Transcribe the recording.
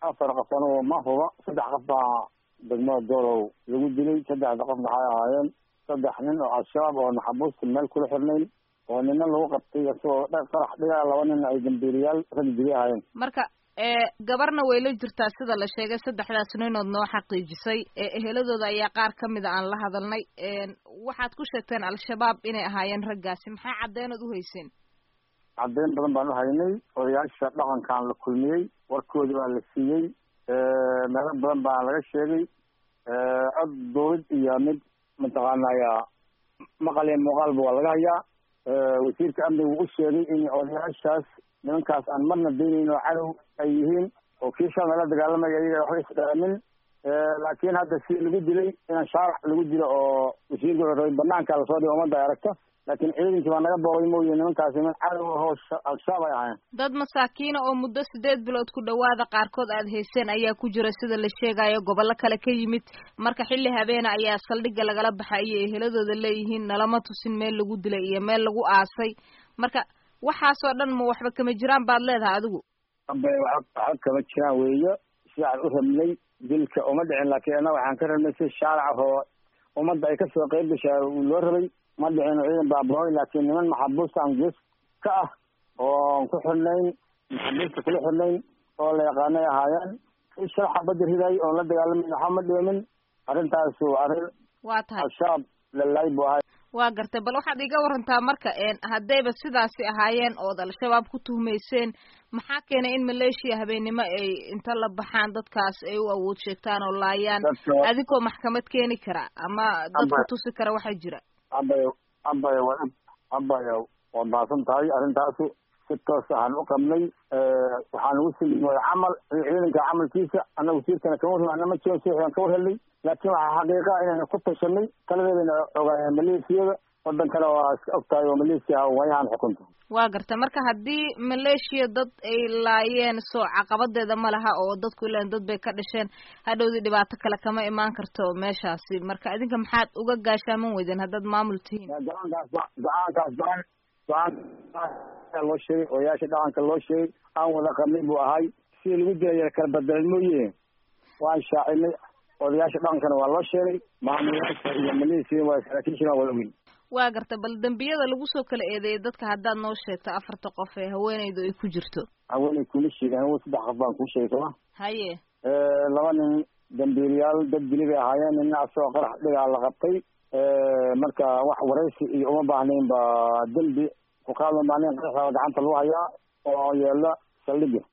afar qof anugu ma huba saddex qof baa degmada doolow lagu dilay saddexda qof maxay ahaayeen saddex nin oo al-shabaab oo maxabuusta meel kula xirnayn oo nina lagu qabtay isagoo farax dhigaa laba nin ay dambiiriyaal rag dili ahaayeen marka gabarna way la jirtaa sida la sheegay saddexdaas ninood noo xaqiijisay eheladooda ayaa qaar ka mida aan la hadalnay waxaad ku sheegteen al-shabaab inay ahaayeen raggaasi maxaa caddeenood uhayseen caddeyn badan baan uhaynay odayaasha dhaqankaan la kulmiyey warkoodi waa la siiyey meelo badan baa laga sheegay cod dowlad iyo mid mataqaanaya maqal iyo muuqaalba waa laga hayaa wasiirka amniga wuu u sheegay in odayaashaas nimankaas aan marna daynayn oo cadow ay yihiin oo kii shalna la dagaalamaya iyaga waxba isdhaamin laakiin hadda si lagu dilay inaan shaarac lagu dilo oo wasiirka wuxuu rabay banaanka lasoo dhigo ummadda ay aragto laakiin ciidankii baa naga boogay mooye nimankaasi niman cadow ahoo al-shabaab ay ahaayeen dad masaakiina oo muddo sideed bilood ku dhawaada qaarkood aada hayseen ayaa ku jira sida la sheegayo gobollo kale ka yimid marka xilli habeena ayaa saldhigga lagala baxay iyo eheladooda leeyihiin nalama tusin meel lagu dilay iyo meel lagu aasay marka waxaasoo dhan ma waxba kama jiraan baad leedahay adigu abay waxba kama jiraan weeyo sidaan u rabnay dilka uma dhicin laakiin annaga waxaan ka rabnay si shaarac oo ummadda ay kasoo qeyb gashaa loo rabay ma dhicin ciidan baabahoy laakiin niman maxabuusta aan gees ka ah oon ku xirnayn maxabuusta kula xirnayn oo la yaqaanay ahaayeen shal xabada riday oon la dagaalamin waxba ma dhimin arrintaas waa arrin waa tahay al-shabaab lalaay bu ahay waa gartay bal waxaad iga warantaa marka haddayba sidaasi ahaayeen ood al-shabaab ku tuhmayseen maxaa keenay in maleeshiya habeennimo ay inta la baxaan dadkaas ay u awood sheegtaan oo laayaan adigoo maxkamad keeni kara ama dadku tusi kara waxaa jira abay abay wa abay waad mahadsan tahay arrintaasu si toos ahaan u qabnay waxaan ugu sii camal ciidanka camalkiisa anna wasiirkana kama warran anna ma jiran sian ka war helnay laakiin waxaa xaqiiqa inayna ku tashanay taladeedana ogaayeen maleeshiyada wadankana waa iska og tahay oo maleeshiya waayahan xukunta waa garta marka haddii maleeshiya dad ay laayeen soo caqabadeeda ma laha oo dadku ilan dad bay ka dhasheen hadhowdii dhibaato kale kama imaan karto meeshaasi marka idinka maxaad uga gaashaaman weydeen haddaad maamul tihiin go-aankaas go-aankaas go-aan go-aan loo sheegay odayaasha dhaqanka loo sheegay aan wada qabnay buu ahay sidii lagu dilaya kala bedelan mooye waan shaacinay odayaasha dhaqankana waa loo sheegay maamulayaasha iyo maleesiya waa saraakiishana waa wada weyn waa garta bal dembiyada lagu soo kala eedeeyay dadka haddaad noo sheegto afarta qof ee haweeneydu ay ku jirto haweeney kuma sheegin hawen saddex qof baan kuu sheegay sooma haye laba nin dambiiliyaal dad dili bay ahaayeen nina asagoo qarax dhigaa la qabtay marka wax waraysi iyo uma baahnayn ba dembi ku qaadan baanin qaraxda gacanta lagu hayaa oo yeela saldhiga